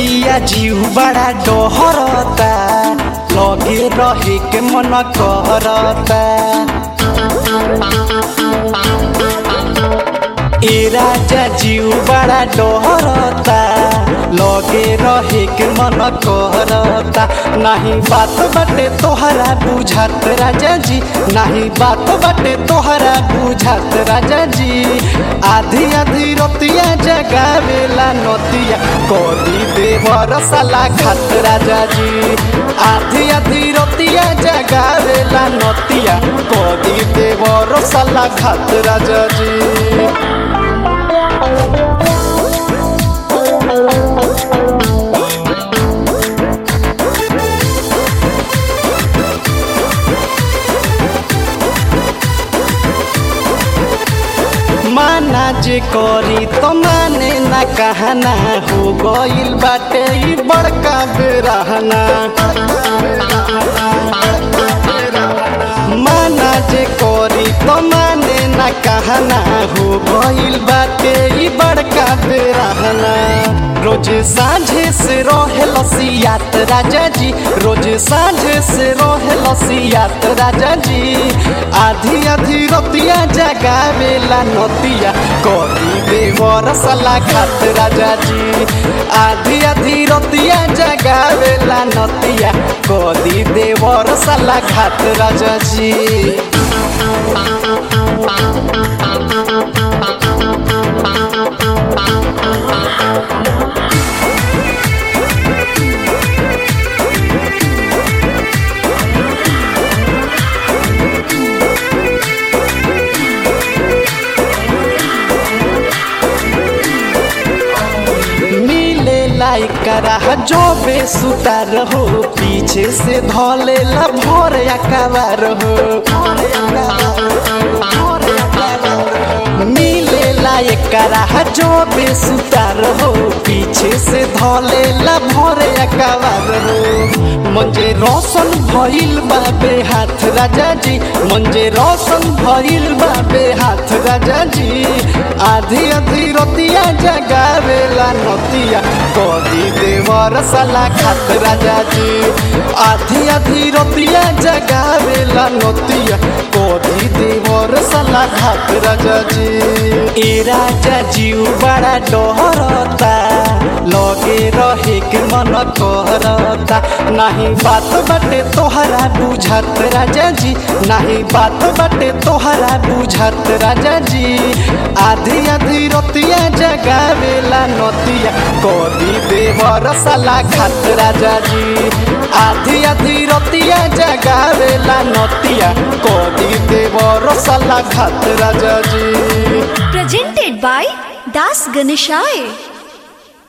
पिया जीव बड़ा डहरता लगे रहे के मन करता ए राजा जीव बड़ा डहरता लगे रहे के मन करता नहीं बात बटे तोहरा बुझात राजा जी नहीं बात बटे तोहरा बुझात राजा जी आधी आधी रोतिया जगावेला नतिया कदी देवर साला खात राजा जी आधी आधी रोतिया जगावेला नतिया कदी देवर साला खात राजा जी माना जे करी तो माने ना कहना हो गइल बाटे ई बड़का बेरहना माना जे करी तो माने ना कहना हो गइल बाटे ई बड़का बेरहना रोज साँझे से रहे लसियात राजा जी रोज साँझे से रहे लसियात राजा जी आधी आधी रोतिया जगावेला नतिया कदी देवर सला खात राजा जी आधी आधी रोतिया जगावेला नतिया कदी देवर सला खात राजा जी मिले लाइक करा जो बेसुतार हो पीछे से धोले ला भोर अकबर हो मिले लाइक करा जो बेसुतार हो पीछे से धोले ला भोर अकबर हो मंजे रोशन भइल बाबे हाथ राजा जी मंजे रोशन भइल बाबे हाथ राजा जी आधी आधी रोतिया जगावेला नतिया कदी देवर साला खात राजा जी आधी आधी रोतिया जगावेला नतिया कदी देवर साला खात राजा जी ए राजा जीव बड़ा डरता लगे रहे के मन करता नहीं बात बटे तोहरा बुझात राजा जी नहीं बात बटे तोहरा बुझात राजा जी आधी आधी रोतिया जगावेला नतिया कदी देवर साला खात राजा जी आधी आधी रोतिया जगावेला नतिया कदी देवर साला खात राजा जी presented by Das Ganeshai.